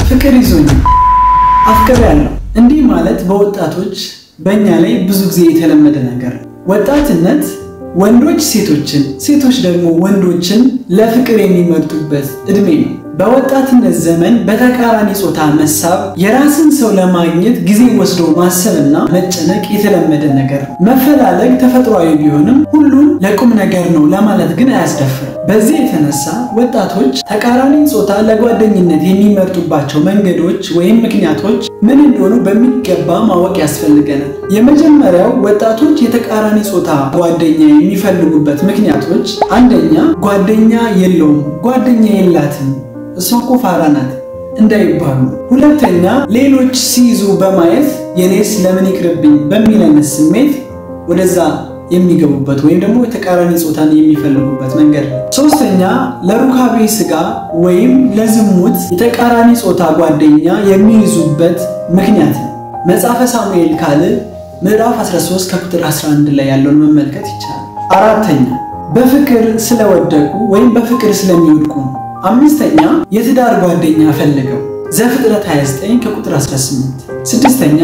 ፍቅር ይዞኛል አፍቅሬያለሁ። እንዲህ ማለት በወጣቶች በእኛ ላይ ብዙ ጊዜ የተለመደ ነገር ነው። ወጣትነት ወንዶች ሴቶችን፣ ሴቶች ደግሞ ወንዶችን ለፍቅር የሚመርጡበት ዕድሜ ነው። በወጣትነት ዘመን በተቃራኒ ጾታ መሳብ፣ የራስን ሰው ለማግኘት ጊዜ ወስዶ ማሰብና መጨነቅ የተለመደ ነገር ነው። መፈላለግ ተፈጥሯዊ ቢሆንም ሁሉም ለቁም ነገር ነው ለማለት ግን አያስደፍርም። በዚህ የተነሳ ወጣቶች ተቃራኒ ጾታ ለጓደኝነት የሚመርጡባቸው መንገዶች ወይም ምክንያቶች ምን እንደሆኑ በሚገባ ማወቅ ያስፈልገናል። የመጀመሪያው ወጣቶች የተቃራኒ ጾታ ጓደኛ የሚፈልጉበት ምክንያቶች፣ አንደኛ ጓደኛ የለውም፣ ጓደኛ የላትም እሷ እኮ ፋራ ናት እንዳይባሉ። ሁለተኛ ሌሎች ሲይዙ በማየት የኔስ ለምን ይቅርብኝ በሚል አይነት ስሜት ወደዛ የሚገቡበት ወይም ደግሞ የተቃራኒ ጾታን የሚፈልጉበት መንገድ ነው። ሶስተኛ ለሩካቤ ስጋ ወይም ለዝሙት የተቃራኒ ጾታ ጓደኛ የሚይዙበት ምክንያት ነው። መጽሐፈ ሳሙኤል ካልዕ ምዕራፍ 13 ከቁጥር 11 ላይ ያለውን መመልከት ይቻላል። አራተኛ በፍቅር ስለወደቁ ወይም በፍቅር ስለሚወድቁ ነው። አምስተኛ የትዳር ጓደኛ ፈልገው ዘፍጥረት 29 ከቁጥር 18። ስድስተኛ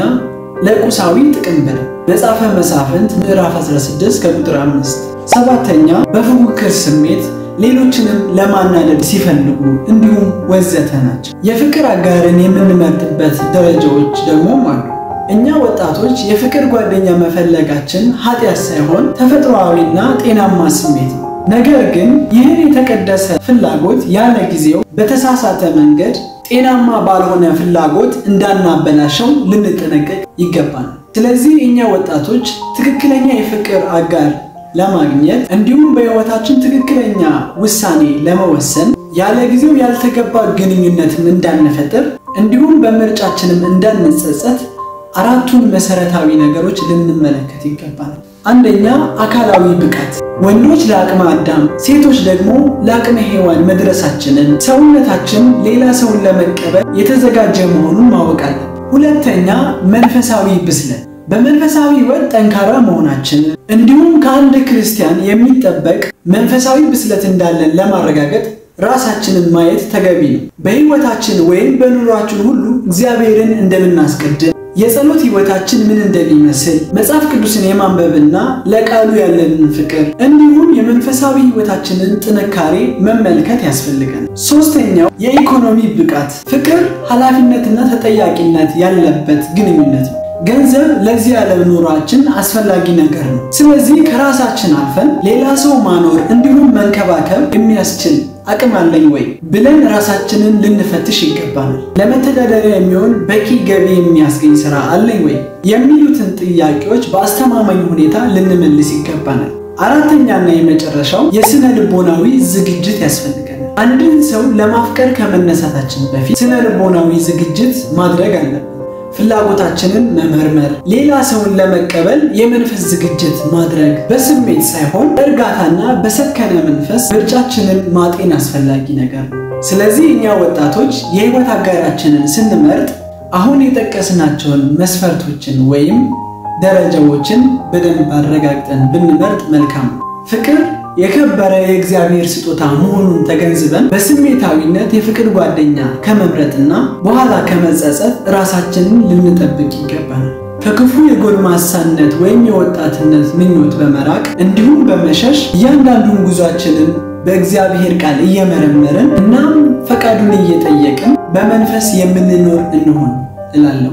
ለቁሳዊ ጥቅም ብለው መጽሐፈ መሳፍንት ምዕራፍ 16 ከቁጥር 5። ሰባተኛ በፉክክር ስሜት ሌሎችንም ለማናደድ ሲፈልጉ እንዲሁም ወዘተ ናቸው። የፍቅር አጋርን የምንመርጥበት ደረጃዎች ደግሞም አሉ። እኛ ወጣቶች የፍቅር ጓደኛ መፈለጋችን ኃጢአት ሳይሆን ተፈጥሯዊና ጤናማ ስሜት ነው። ነገር ግን ይህን የተቀደሰ ፍላጎት ያለ ጊዜው በተሳሳተ መንገድ ጤናማ ባልሆነ ፍላጎት እንዳናበላሸው ልንጠነቀቅ ይገባል። ስለዚህ እኛ ወጣቶች ትክክለኛ የፍቅር አጋር ለማግኘት እንዲሁም በሕይወታችን ትክክለኛ ውሳኔ ለመወሰን ያለ ጊዜው ያልተገባ ግንኙነትን እንዳንፈጥር እንዲሁም በምርጫችንም እንዳንጸጸት አራቱን መሰረታዊ ነገሮች ልንመለከት ይገባል። አንደኛ አካላዊ ብቃት፣ ወንዶች ለአቅመ አዳም ሴቶች ደግሞ ለአቅመ ሔዋን መድረሳችንን ሰውነታችን ሌላ ሰውን ለመቀበል የተዘጋጀ መሆኑን ማወቅ አለን። ሁለተኛ መንፈሳዊ ብስለት፣ በመንፈሳዊ ሕይወት ጠንካራ መሆናችንን እንዲሁም ከአንድ ክርስቲያን የሚጠበቅ መንፈሳዊ ብስለት እንዳለን ለማረጋገጥ ራሳችንን ማየት ተገቢ ነው። በሕይወታችን ወይም በኑሯችን ሁሉ እግዚአብሔርን እንደምናስቀድም የጸሎት ሕይወታችን ምን እንደሚመስል መጽሐፍ ቅዱስን የማንበብና ለቃሉ ያለንን ፍቅር እንዲሁም የመንፈሳዊ ሕይወታችንን ጥንካሬ መመልከት ያስፈልገናል። ሶስተኛው የኢኮኖሚ ብቃት፣ ፍቅር ኃላፊነትና ተጠያቂነት ያለበት ግንኙነት ነው። ገንዘብ ለዚህ ዓለም ኑሯችን አስፈላጊ ነገር ነው። ስለዚህ ከራሳችን አልፈን ሌላ ሰው ማኖር እንዲሁም መንከባከብ የሚያስችል አቅም አለኝ ወይ ብለን ራሳችንን ልንፈትሽ ይገባናል። ለመተዳደሪያ የሚሆን በቂ ገቢ የሚያስገኝ ስራ አለኝ ወይ የሚሉትን ጥያቄዎች በአስተማማኝ ሁኔታ ልንመልስ ይገባናል። አራተኛና የመጨረሻው የስነ ልቦናዊ ዝግጅት ያስፈልገናል። አንድን ሰው ለማፍቀር ከመነሳታችን በፊት ስነ ልቦናዊ ዝግጅት ማድረግ አለብን። ፍላጎታችንን መመርመር፣ ሌላ ሰውን ለመቀበል የመንፈስ ዝግጅት ማድረግ፣ በስሜት ሳይሆን በእርጋታና በሰከነ መንፈስ ምርጫችንን ማጤን አስፈላጊ ነገር ነው። ስለዚህ እኛ ወጣቶች የህይወት አጋራችንን ስንመርጥ አሁን የጠቀስናቸውን መስፈርቶችን ወይም ደረጃዎችን በደንብ አረጋግጠን ብንመርጥ መልካም ነው። ፍቅር የከበረ የእግዚአብሔር ስጦታ መሆኑን ተገንዝበን በስሜታዊነት የፍቅር ጓደኛ ከመምረጥና በኋላ ከመጸጸት ራሳችንን ልንጠብቅ ይገባናል። ከክፉ የጎልማሳነት ወይም የወጣትነት ምኞት በመራቅ እንዲሁም በመሸሽ እያንዳንዱን ጉዟችንን በእግዚአብሔር ቃል እየመረመርን እናም ፈቃዱን እየጠየቅን በመንፈስ የምንኖር እንሆን እላለሁ።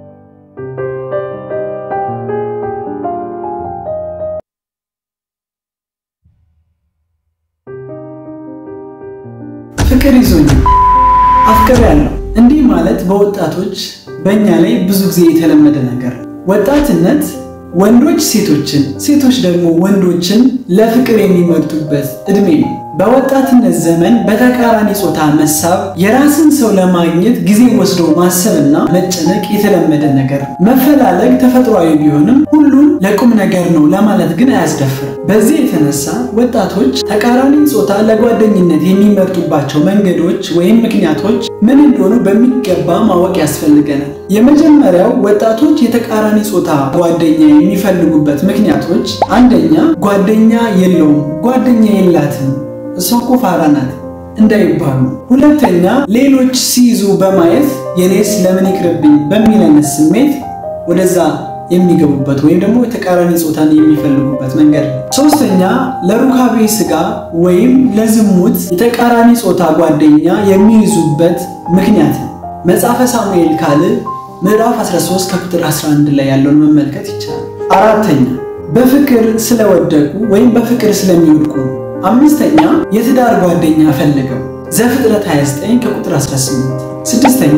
ፍቅር ይዞኛል አፍቅሬያለሁ። እንዲህ ማለት በወጣቶች በእኛ ላይ ብዙ ጊዜ የተለመደ ነገር ነው። ወጣትነት ወንዶች ሴቶችን፣ ሴቶች ደግሞ ወንዶችን ለፍቅር የሚመርጡበት ዕድሜ ነው። በወጣትነት ዘመን በተቃራኒ ጾታ መሳብ፣ የራስን ሰው ለማግኘት ጊዜ ወስዶ ማሰብና መጨነቅ የተለመደ ነገር ነው። መፈላለግ ተፈጥሯዊ ቢሆንም ሁሉም ለቁም ነገር ነው ለማለት ግን አያስደፍርም። በዚህ የተነሳ ወጣቶች ተቃራኒ ጾታ ለጓደኝነት የሚመርጡባቸው መንገዶች ወይም ምክንያቶች ምን እንደሆኑ በሚገባ ማወቅ ያስፈልገናል። የመጀመሪያው ወጣቶች የተቃራኒ ጾታ ጓደኛ የሚፈልጉበት ምክንያቶች፣ አንደኛ ጓደኛ የለውም፣ ጓደኛ የላትም እሷ እኮ ፋራ ናት እንዳይባሉ። ሁለተኛ ሌሎች ሲይዙ በማየት የኔስ ለምን ይቅርብኝ በሚል አይነት ስሜት ወደዛ የሚገቡበት ወይም ደግሞ የተቃራኒ ጾታን የሚፈልጉበት መንገድ ነው። ሶስተኛ ለሩካቤ ስጋ ወይም ለዝሙት የተቃራኒ ጾታ ጓደኛ የሚይዙበት ምክንያት ነው። መጽሐፈ ሳሙኤል ካልዕ ምዕራፍ 13 ከቁጥር 11 ላይ ያለውን መመልከት ይቻላል። አራተኛ በፍቅር ስለወደቁ ወይም በፍቅር ስለሚወድቁ ነው። አምስተኛ የትዳር ጓደኛ ፈልገው ዘፍጥረት 29 ከቁጥር 18። ስድስተኛ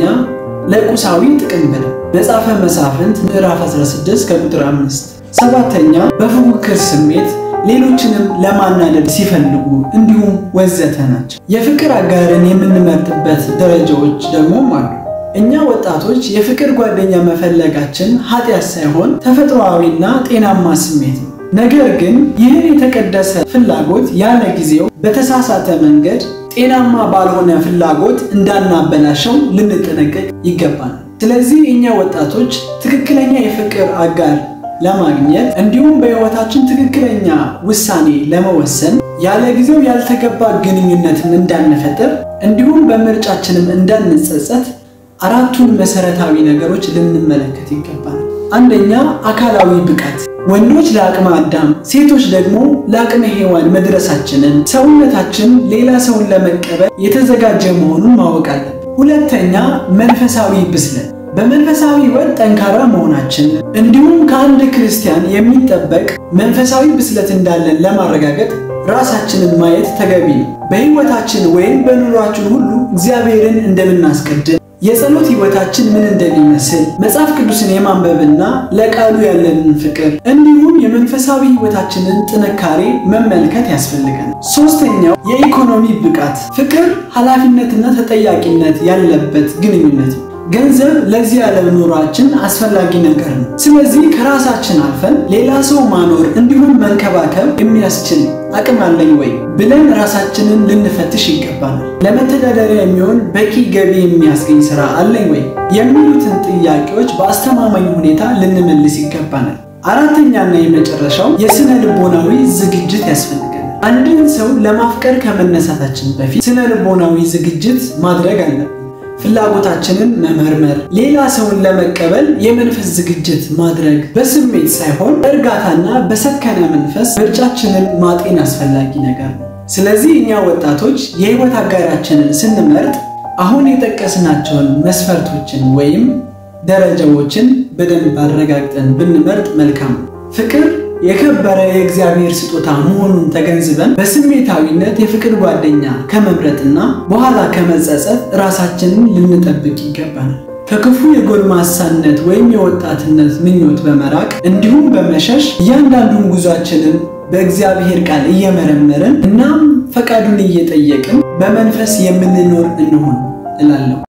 ለቁሳዊ ጥቅም ብለው መጽሐፈ መሳፍንት ምዕራፍ 16 ከቁጥር 5። ሰባተኛ በፉክክር ስሜት ሌሎችንም ለማናደድ ሲፈልጉ እንዲሁም ወዘተ ናቸው። የፍቅር አጋርን የምንመርጥበት ደረጃዎች ደግሞ አሉ። እኛ ወጣቶች የፍቅር ጓደኛ መፈለጋችን ኃጢአት ሳይሆን ተፈጥሯዊና ጤናማ ስሜት ነው። ነገር ግን ይህን የተቀደሰ ፍላጎት ያለ ጊዜው በተሳሳተ መንገድ ጤናማ ባልሆነ ፍላጎት እንዳናበላሸው ልንጠነቀቅ ይገባናል። ስለዚህ እኛ ወጣቶች ትክክለኛ የፍቅር አጋር ለማግኘት እንዲሁም በሕይወታችን ትክክለኛ ውሳኔ ለመወሰን ያለ ጊዜው ያልተገባ ግንኙነትን እንዳንፈጥር እንዲሁም በምርጫችንም እንዳንጸጸት አራቱን መሰረታዊ ነገሮች ልንመለከት ይገባል። አንደኛ አካላዊ ብቃት። ወንዶች ለአቅመ አዳም፣ ሴቶች ደግሞ ለአቅመ ሔዋን መድረሳችንን ሰውነታችን ሌላ ሰውን ለመቀበል የተዘጋጀ መሆኑን ማወቅ አለን። ሁለተኛ መንፈሳዊ ብስለት በመንፈሳዊ ሕይወት ጠንካራ መሆናችን እንዲሁም ከአንድ ክርስቲያን የሚጠበቅ መንፈሳዊ ብስለት እንዳለን ለማረጋገጥ ራሳችንን ማየት ተገቢ ነው። በሕይወታችን ወይም በኑሯችን ሁሉ እግዚአብሔርን እንደምናስቀድም የጸሎት ሕይወታችን ምን እንደሚመስል መጽሐፍ ቅዱስን የማንበብና ለቃሉ ያለንን ፍቅር እንዲሁም የመንፈሳዊ ሕይወታችንን ጥንካሬ መመልከት ያስፈልገናል። ሶስተኛው የኢኮኖሚ ብቃት፣ ፍቅር ኃላፊነትና ተጠያቂነት ያለበት ግንኙነት ነው። ገንዘብ ለዚህ ዓለም ኑሯችን አስፈላጊ ነገር ነው። ስለዚህ ከራሳችን አልፈን ሌላ ሰው ማኖር እንዲሁም መንከባከብ የሚያስችል አቅም አለኝ ወይ ብለን ራሳችንን ልንፈትሽ ይገባናል። ለመተዳደሪያ የሚሆን በቂ ገቢ የሚያስገኝ ስራ አለኝ ወይ የሚሉትን ጥያቄዎች በአስተማማኝ ሁኔታ ልንመልስ ይገባናል። አራተኛና የመጨረሻው የስነ ልቦናዊ ዝግጅት ያስፈልገናል። አንድን ሰው ለማፍቀር ከመነሳታችን በፊት ስነ ልቦናዊ ዝግጅት ማድረግ አለብን። ፍላጎታችንን መመርመር፣ ሌላ ሰውን ለመቀበል የመንፈስ ዝግጅት ማድረግ፣ በስሜት ሳይሆን በእርጋታና በሰከነ መንፈስ ምርጫችንን ማጤን አስፈላጊ ነገር ነው። ስለዚህ እኛ ወጣቶች የህይወት አጋራችንን ስንመርጥ አሁን የጠቀስናቸውን መስፈርቶችን ወይም ደረጃዎችን በደንብ አረጋግጠን ብንመርጥ መልካም ነው። ፍቅር የከበረ የእግዚአብሔር ስጦታ መሆኑን ተገንዝበን በስሜታዊነት የፍቅር ጓደኛ ከመምረጥና በኋላ ከመጸጸት ራሳችንን ልንጠብቅ ይገባናል። ከክፉ የጎልማሳነት ወይም የወጣትነት ምኞት በመራቅ እንዲሁም በመሸሽ እያንዳንዱን ጉዟችንን በእግዚአብሔር ቃል እየመረመርን እናም ፈቃዱን እየጠየቅን በመንፈስ የምንኖር እንሆን እላለሁ።